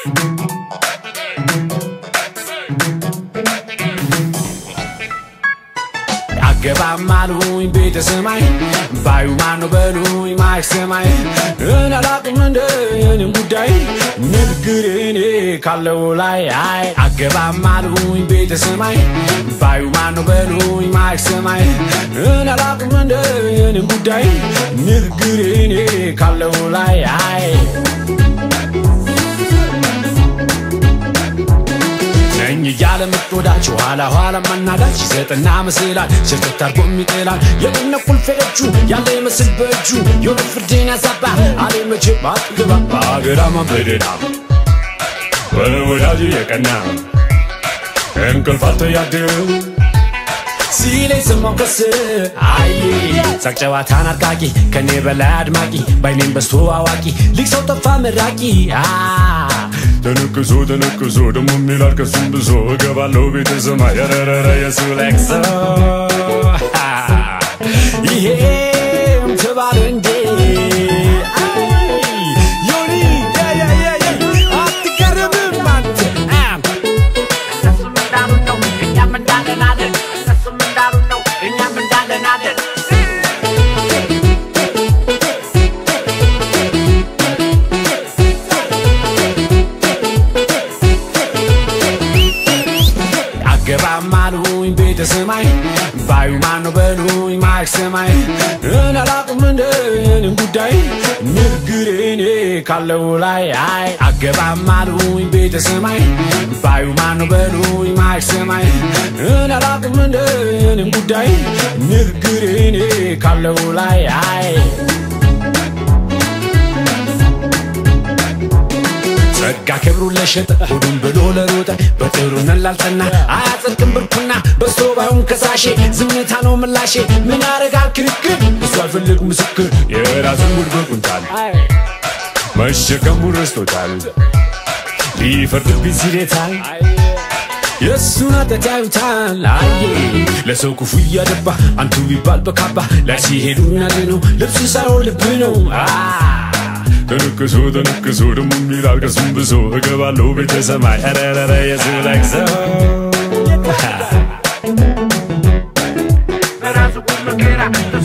አገባም አሉኝ ቤተ ሰማይ ባዩ ማነው በሉኝ ማይክ ሰማይ እኔ አላቅም እንደ የኔን ጉዳይ ንግግር እኔ ካለው ላይ አይ አገባም አሉኝ ቤተ ሰማይ ባዩ ማነው በሉኝ ማይክ ሰማይ እኔ አላቅም እንደ የኔን ጉዳይ ንግግር እኔ ካለው ላይ አይ ነኝ እያለ ምትወዳች ኋላ ኋላ ማናዳች ይሰጥና መስላል ስርጥት አርጎ የሚጥላል የቁነ ቁልፌዎቹ ያለ ይመስል በእጁ የሆነ ፍርድን ያዛባ አሌ መቼ ባትገባ በአገራማ በደዳ በወዳጅ የቀና እንቅልፍ አልተያድር ሲለኝ ሰማው ከስ አይ ሳቅ ጨዋታን አርቃቂ ከኔ በላይ አድማቂ ባይኔም በስቶ አዋቂ ሊቅ ሰው ጠፋ መራቂ አ ተነቅሶ ተነቅሶ ደሞ የሚላል ከሱም ብሶ እገባለሁ ቤተ ሰማይ ረረረ የሱ ለቅሶ ይሄም ተባለ እንዴ አይ ዮኒ ያ ያ ያ ያ አትገረምም አንተ አም እነሱም እንዳሉ ነው እኛም እንዳለን አለን እነሱም እንዳሉ ነው እኛም እንዳለን አለን አገባም አሉኝ ቤተ ሰማይ ባዩ ማነው በሉኝ ማይክ ሰማይ እኔ አላቅም እንደ የኔን ጉዳይ ንግግር እኔ ካለው ላይ አይ አገባም አሉኝ ቤተ ሰማይ ባዩ ማነው በሉኝ ማይክ ሰማይ እኔ አላቅም እንደ የኔን ጉዳይ ንግግር እኔ ካለው ላይ አይ ጸጋ ክብሩን ለሸጠ ሆዱን ብሎ ለሮጠ በጥሩነት ላልጸና አያጸድቅም ብርኩና በስቶ ባይሆን ከሳሼ ዝምታ ነው ምላሼ ምን ያረጋል ክርክር እሱ አልፈልግ ምስክር የራሱን ጉድ በቁንጣል መሸከሙን ረስቶታል ሊፈርድብኝ ሲሌታል የእሱን ኃጢአት ያዩታል አየ ለሰው ክፉ እያደባ አንቱ ቢባል በካባ ላይ ሲሄዱ ነው ልብሱ ሳይሆን ልብ ነው አ ተነቅሶ ተነቅሶ ደሞ የሚላል ከሱም ብሶ እገባለሁ ቤተ ሰማይ ረረረ የሱ ለቅሶ በራሱ ጉድ መከራ